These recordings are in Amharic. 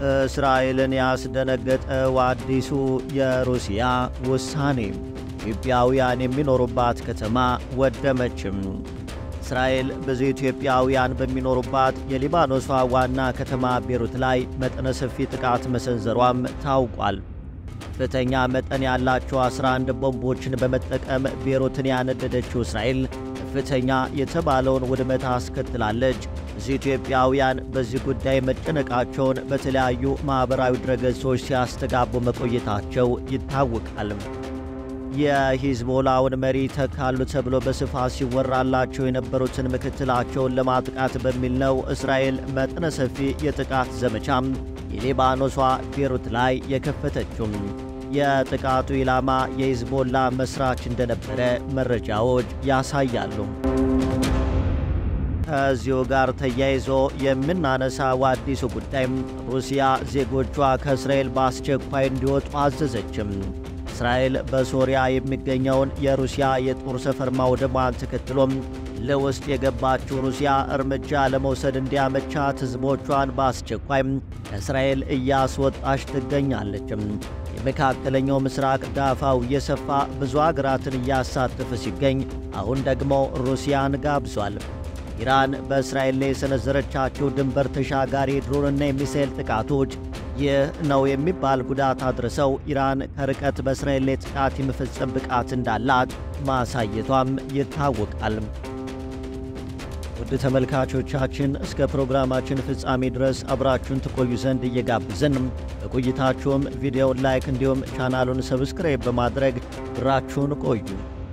እስራኤልን ያስደነገጠው አዲሱ የሩሲያ ውሳኔ ኢትዮጵያውያን የሚኖሩባት ከተማ ወደመችም። እስራኤል ብዙ ኢትዮጵያውያን በሚኖሩባት የሊባኖሷ ዋና ከተማ ቤሩት ላይ መጠነ ሰፊ ጥቃት መሰንዘሯም ታውቋል። ከፍተኛ መጠን ያላቸው 11 ቦምቦችን በመጠቀም ቤሩትን ያነደደችው እስራኤል ከፍተኛ የተባለውን ውድመት አስከትላለች። ብዙ ኢትዮጵያውያን በዚህ ጉዳይ መጨነቃቸውን በተለያዩ ማኅበራዊ ድረገጾች ሲያስተጋቡ መቆየታቸው ይታወቃል። የሂዝቦላውን መሪ ተካሉ ተብሎ በስፋት ሲወራላቸው የነበሩትን ምክትላቸውን ለማጥቃት በሚል ነው እስራኤል መጠነ ሰፊ የጥቃት ዘመቻም የሊባኖሷ ቤሩት ላይ የከፈተችው። የጥቃቱ ኢላማ የሂዝቦላ መስራች እንደነበረ መረጃዎች ያሳያሉ። ከዚሁ ጋር ተያይዞ የምናነሳው አዲሱ ጉዳይ ሩሲያ ዜጎቿ ከእስራኤል በአስቸኳይ እንዲወጡ አዘዘችም። እስራኤል በሶሪያ የሚገኘውን የሩሲያ የጦር ሰፈር ማውደሟን ተከትሎም ለውስጥ የገባችው ሩሲያ እርምጃ ለመውሰድ እንዲያመቻት ሕዝቦቿን በአስቸኳይ ከእስራኤል እያስወጣች ትገኛለች። የመካከለኛው ምስራቅ ዳፋው እየሰፋ ብዙ አገራትን እያሳተፈ ሲገኝ አሁን ደግሞ ሩሲያን ጋብዟል። ኢራን በእስራኤል ላይ የሰነዘረቻቸው ድንበር ተሻጋሪ ድሮንና የሚሳኤል ጥቃቶች ይህ ነው የሚባል ጉዳት አድርሰው ኢራን ከርቀት በእስራኤል ላይ ጥቃት የመፈጸም ብቃት እንዳላት ማሳየቷም ይታወቃል። ውድ ተመልካቾቻችን እስከ ፕሮግራማችን ፍጻሜ ድረስ አብራችሁን ትቆዩ ዘንድ እየጋብዝን በቆይታችሁም ቪዲዮውን ላይክ እንዲሁም ቻናሉን ሰብስክራይብ በማድረግ ብራችሁን ቆዩ።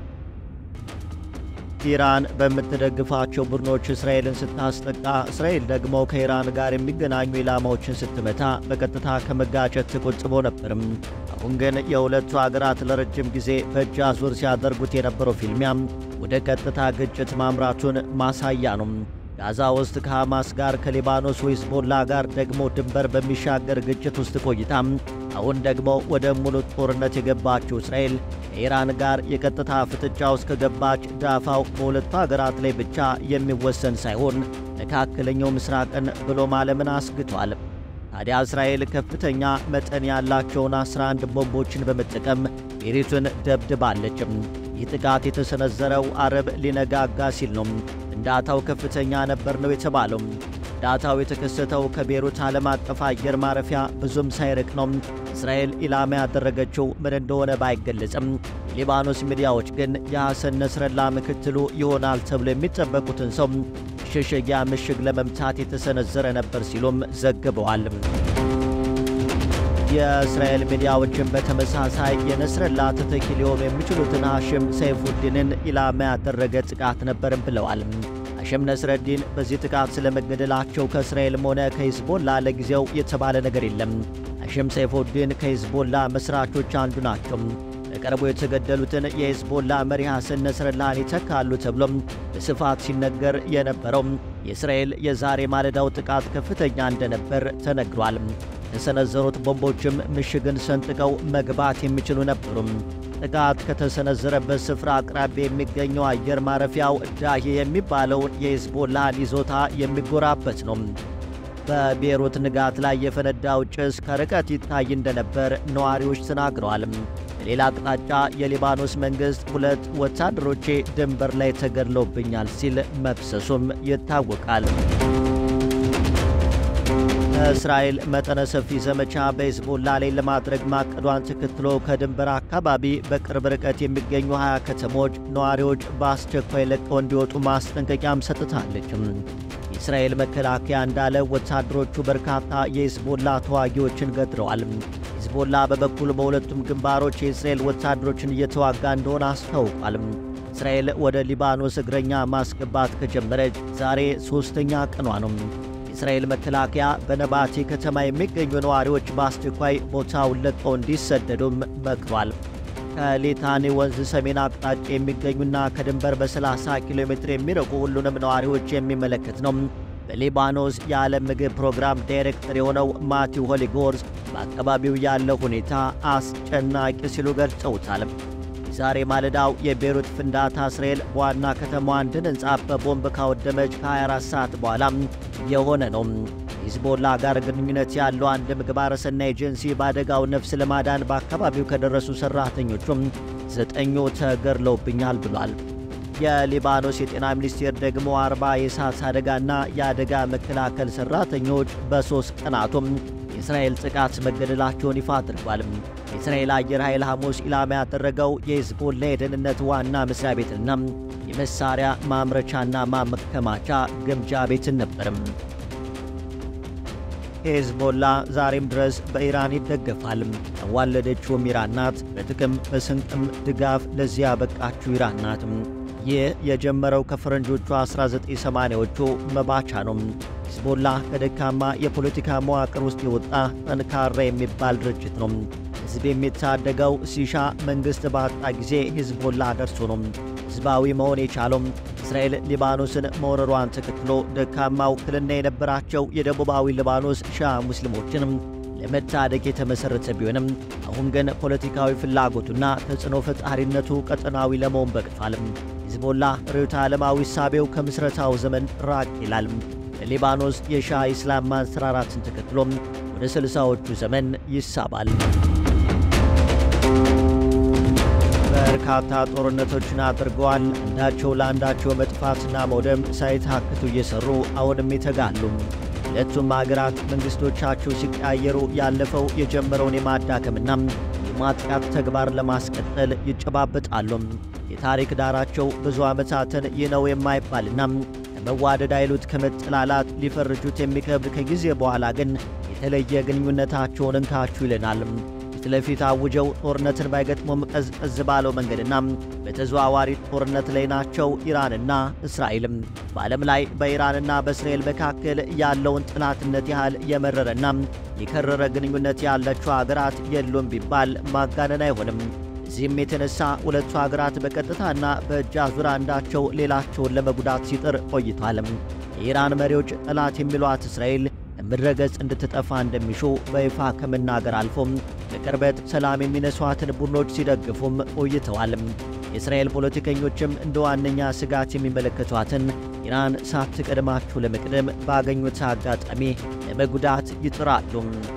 ኢራን በምትደግፋቸው ቡድኖች እስራኤልን ስታስጠቃ፣ እስራኤል ደግሞ ከኢራን ጋር የሚገናኙ ኢላማዎችን ስትመታ በቀጥታ ከመጋጨት ተቆጥቦ ነበርም። አሁን ግን የሁለቱ አገራት ለረጅም ጊዜ በእጅ አዙር ሲያደርጉት የነበረው ፊልሚያም ወደ ቀጥታ ግጭት ማምራቱን ማሳያ ነው። ጋዛ ውስጥ ከሐማስ ጋር ከሊባኖስ ሂዝቦላ ጋር ደግሞ ድንበር በሚሻገር ግጭት ውስጥ ቆይታም አሁን ደግሞ ወደ ሙሉ ጦርነት የገባችው እስራኤል ከኢራን ጋር የቀጥታ ፍጥጫ ውስጥ ከገባች ዳፋው በሁለቱ አገራት ላይ ብቻ የሚወሰን ሳይሆን መካከለኛው ምስራቅን ብሎም ዓለምን አስግቷል። ታዲያ እስራኤል ከፍተኛ መጠን ያላቸውን 11 ቦምቦችን በመጠቀም ቤሪቱን ደብድባለችም። ይህ ጥቃት የተሰነዘረው አረብ ሊነጋጋ ሲል ነው። ፍንዳታው ከፍተኛ ነበር ነው የተባለው። ፍንዳታው የተከሰተው ከቤሩት ዓለም አቀፍ አየር ማረፊያ ብዙም ሳይርቅ ነው። እስራኤል ኢላማ ያደረገችው ምን እንደሆነ ባይገለጽም የሊባኖስ ሚዲያዎች ግን የሐሰን ነስረላ ምክትሉ ይሆናል ተብሎ የሚጠበቁትን ሰው መሸሸጊያ ምሽግ ለመምታት የተሰነዘረ ነበር ሲሉም ዘግበዋል። የእስራኤል ሚዲያዎችን በተመሳሳይ የነስረላ ተተኪ ሊሆኑ የሚችሉትን ሐሽም ሰይፉዲንን ኢላማ ያደረገ ጥቃት ነበርም ብለዋል። ሐሽም ነስረዲን በዚህ ጥቃት ስለመገደላቸው ከእስራኤልም ሆነ ከሂዝቦላ ለጊዜው የተባለ ነገር የለም። ሐሽም ሰይፉዲን ከሂዝቦላ መስራቾች አንዱ ናቸው። በቅርቡ የተገደሉትን የሂዝቦላ መሪ ሐሰን ነስረላህን ይተካሉ ተብሎም በስፋት ሲነገር የነበረው የእስራኤል የዛሬ ማለዳው ጥቃት ከፍተኛ እንደነበር ተነግሯል። የተሰነዘሩት ቦምቦችም ምሽግን ሰንጥቀው መግባት የሚችሉ ነበሩም። ጥቃት ከተሰነዘረበት ስፍራ አቅራቢያ የሚገኘው አየር ማረፊያው ዳሂ የሚባለውን የሂዝቦላን ይዞታ የሚጎራበት ነው። በቤሩት ንጋት ላይ የፈነዳው ጭስ ከርቀት ይታይ እንደነበር ነዋሪዎች ተናግረዋል። በሌላ አቅጣጫ የሊባኖስ መንግሥት ሁለት ወታደሮቼ ድንበር ላይ ተገድለውብኛል ሲል መክሰሱም ይታወቃል። እስራኤል መጠነ ሰፊ ዘመቻ በሂዝቦላ ላይ ለማድረግ ማቀዷን ተከትሎ ከድንበር አካባቢ በቅርብ ርቀት የሚገኙ 20 ከተሞች ነዋሪዎች በአስቸኳይ ለቀው እንዲወጡ ማስጠንቀቂያም ሰጥታለች። የእስራኤል መከላከያ እንዳለ ወታደሮቹ በርካታ የሂዝቦላ ተዋጊዎችን ገድለዋል። ሂዝቦላ በበኩል በሁለቱም ግንባሮች የእስራኤል ወታደሮችን እየተዋጋ እንደሆነ አስታውቋል። እስራኤል ወደ ሊባኖስ እግረኛ ማስገባት ከጀመረች ዛሬ ሦስተኛ ቀኗ ነው። የእስራኤል መከላከያ በነባቴ ከተማ የሚገኙ ነዋሪዎች በአስቸኳይ ቦታውን ለቀው እንዲሰደዱም መክሯል። ከሌታኒ ወንዝ ሰሜን አቅጣጫ የሚገኙና ከድንበር በ30 ኪሎ ሜትር የሚርቁ ሁሉንም ነዋሪዎች የሚመለከት ነው። በሊባኖስ የዓለም ምግብ ፕሮግራም ዳይሬክተር የሆነው ማቲው ሆሊጎርስ በአካባቢው ያለው ሁኔታ አስጨናቂ ሲሉ ገልጸውታል። ዛሬ ማለዳው የቤሩት ፍንዳታ እስራኤል በዋና ከተማዋ አንድን ሕንፃ በቦምብ ካወደመች ከ24 ሰዓት በኋላ የሆነ ነው። ሂዝቦላ ጋር ግንኙነት ያለው አንድ ምግባረ ሰናይ ኤጀንሲ በአደጋው ነፍስ ለማዳን በአካባቢው ከደረሱ ሠራተኞቹም ዘጠኙ ተገድለውብኛል ብሏል። የሊባኖስ የጤና ሚኒስቴር ደግሞ አርባ የእሳት አደጋና የአደጋ መከላከል ሠራተኞች በሦስት ቀናቱም የእስራኤል ጥቃት መገደላቸውን ይፋ አድርጓል። የእስራኤል አየር ኃይል ሐሙስ ኢላማ ያደረገው የሂዝቦላ የደህንነት ዋና መስሪያ ቤትና የመሳሪያ ማምረቻና ማከማቻ ግምጃ ቤትን ነበርም። ሄዝቦላ ዛሬም ድረስ በኢራን ይደገፋል። ያዋለደችውም ኢራን ናት። በጥቅም በስንቅም ድጋፍ ለዚያ ያበቃችው ኢራን ናት። ይህ የጀመረው ከፈረንጆቹ 1980ዎቹ መባቻ ነው። ሂዝቦላ ከደካማ የፖለቲካ መዋቅር ውስጥ የወጣ ጠንካራ የሚባል ድርጅት ነው። ሕዝብ የሚታደገው ሲሻ መንግሥት ባጣ ጊዜ ሂዝቦላ ደርሶ ነው ሕዝባዊ መሆን የቻለው። እስራኤል ሊባኖስን መውረሯን ተከትሎ ደካማ ውክልና የነበራቸው የደቡባዊ ሊባኖስ ሺዓ ሙስሊሞችን ለመታደግ የተመሠረተ ቢሆንም አሁን ግን ፖለቲካዊ ፍላጎቱና ተጽዕኖ ፈጣሪነቱ ቀጠናዊ ለመሆን በቅቷል። ሂዝቦላ ርዕዮተ ዓለማዊ ሳቤው ከምስረታው ዘመን ራቅ ይላል። ለሊባኖስ የሺዓ ኢስላም ማንሰራራትን ተከትሎም ወደ ስልሳዎቹ ዘመን ይሳባል። በርካታ ጦርነቶችን አድርገዋል። አንዳቸው ለአንዳቸው መጥፋትና መውደም ሳይታክቱ እየሰሩ አሁንም ይተጋሉ። ሁለቱም አገራት መንግሥቶቻቸው ሲቀያየሩ ያለፈው የጀመረውን የማዳከምና የማጥቃት ተግባር ለማስቀጠል ይጨባበጣሉ። የታሪክ ዳራቸው ብዙ ዓመታትን ይህ ነው የማይባልና ከመዋደድ አይሉት ከመጠላላት ሊፈርጁት የሚከብድ ከጊዜ በኋላ ግን የተለየ ግንኙነታቸውን እንካችሁ ይለናል። ፊት ለፊት አውጀው ጦርነትን ባይገጥሙም ቀዝቀዝ ባለው መንገድና በተዘዋዋሪ ጦርነት ላይ ናቸው ኢራንና እስራኤልም። በዓለም ላይ በኢራንና በእስራኤል መካከል ያለውን ጠላትነት ያህል የመረረና የከረረ ግንኙነት ያላቸው አገራት የሉም ቢባል ማጋነን አይሆንም። እዚህም የተነሳ ሁለቱ አገራት በቀጥታና በእጅ አዙር አንዳቸው ሌላቸውን ለመጉዳት ሲጥር ቆይቷል። የኢራን መሪዎች ጠላት የሚሏት እስራኤል ከምድረ ገጽ እንድትጠፋ እንደሚሹ በይፋ ከመናገር አልፎም በቅርበት ሰላም የሚነሷትን ቡድኖች ሲደግፉም ቆይተዋል። የእስራኤል ፖለቲከኞችም እንደ ዋነኛ ስጋት የሚመለከቷትን ኢራን ሳትቀድማቸው ለመቅደም ባገኙት አጋጣሚ ለመጉዳት ይጥራሉ።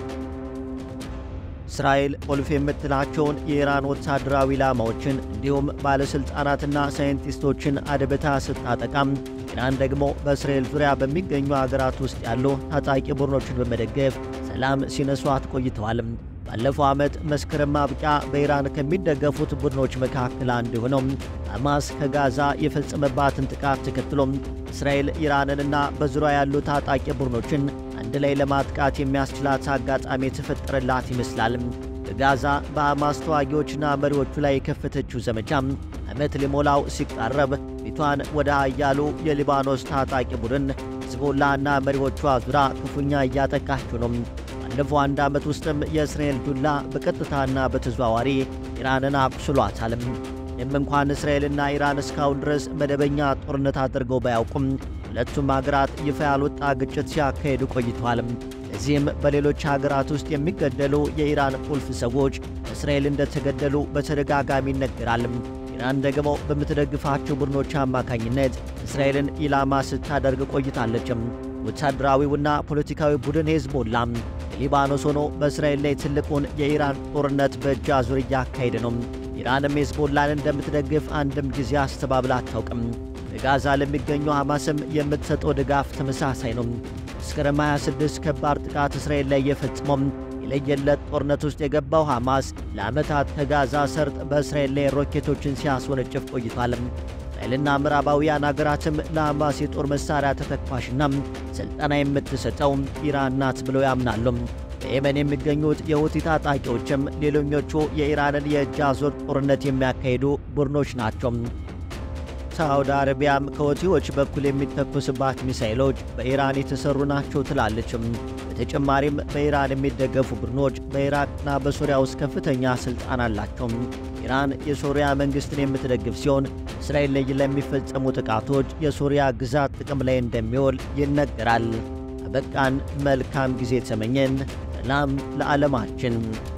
እስራኤል ቁልፍ የምትላቸውን የኢራን ወታደራዊ ኢላማዎችን እንዲሁም ባለሥልጣናትና ሳይንቲስቶችን አድብታ ስታጠቃም ኢራን ደግሞ በእስራኤል ዙሪያ በሚገኙ አገራት ውስጥ ያሉ ታጣቂ ቡድኖችን በመደገፍ ሰላም ሲነሷት ቆይተዋል። ባለፈው ዓመት መስከረም ማብቂያ በኢራን ከሚደገፉት ቡድኖች መካከል አንዱ የሆነው ሐማስ ከጋዛ የፈጸመባትን ጥቃት ተከትሎም እስራኤል ኢራንንና በዙሪያ ያሉ ታጣቂ ቡድኖችን አንድ ላይ ለማጥቃት የሚያስችላት አጋጣሚ የተፈጠረላት ይመስላል። በጋዛ በሐማስ ተዋጊዎችና መሪዎቹ ላይ የከፈተችው ዘመቻ ዓመት ሊሞላው ሲቃረብ ፊቷን ወደ ኃያሉ የሊባኖስ ታጣቂ ቡድን ሂዝቦላና መሪዎቿ ዙራ ክፉኛ እያጠቃችው ነው። ባለፈው አንድ ዓመት ውስጥም የእስራኤል ዱላ በቀጥታና በተዘዋዋሪ ኢራንን አቁስሏታል። ምንም እንኳን እስራኤልና ኢራን እስካሁን ድረስ መደበኛ ጦርነት አድርገው ባያውቁም ሁለቱም አገራት ይፋ ያልወጣ ግጭት ሲያካሄዱ ቆይተዋል። እዚህም በሌሎች ሀገራት ውስጥ የሚገደሉ የኢራን ቁልፍ ሰዎች እስራኤል እንደተገደሉ በተደጋጋሚ ይነገራል። ኢራን ደግሞ በምትደግፋቸው ቡድኖች አማካኝነት እስራኤልን ኢላማ ስታደርግ ቆይታለችም። ወታደራዊውና ፖለቲካዊ ቡድን ሄዝቦላ ሊባኖስ ሆኖ በእስራኤል ላይ ትልቁን የኢራን ጦርነት በእጅ አዙር እያካሄደ ነው። ኢራንም ሄዝቦላን እንደምትደግፍ አንድም ጊዜ አስተባብላ አታውቅም። በጋዛ ለሚገኙ ሐማስም የምትሰጠው ድጋፍ ተመሳሳይ ነው። መስከረም 26 ከባድ ጥቃት እስራኤል ላይ የፈጽሞም የለየለት ጦርነት ውስጥ የገባው ሐማስ ለዓመታት ከጋዛ ሰርጥ በእስራኤል ላይ ሮኬቶችን ሲያስወነጭፍ ቆይቷል። እስራኤልና ምዕራባውያን አገራትም ለሐማስ የጦር መሣሪያ ተተኳሽና ሥልጠና የምትሰጠው ኢራን ናት ብለው ያምናሉ። በየመን የሚገኙት የሁቲ ታጣቂዎችም ሌሎኞቹ የኢራንን የእጅ አዙር ጦርነት የሚያካሂዱ ቡድኖች ናቸው። ሳውዲ አረቢያም ከሁቲዎች በኩል የሚተኮስባት ሚሳይሎች በኢራን የተሰሩ ናቸው ትላለችም። በተጨማሪም በኢራን የሚደገፉ ቡድኖች በኢራቅና በሶሪያ ውስጥ ከፍተኛ ሥልጣን አላቸው። ኢራን የሶሪያ መንግሥትን የምትደግፍ ሲሆን እስራኤል ላይ ለሚፈጸሙ ጥቃቶች የሶሪያ ግዛት ጥቅም ላይ እንደሚውል ይነገራል። አበቃን። መልካም ጊዜ ተመኘን። ሰላም ለዓለማችን።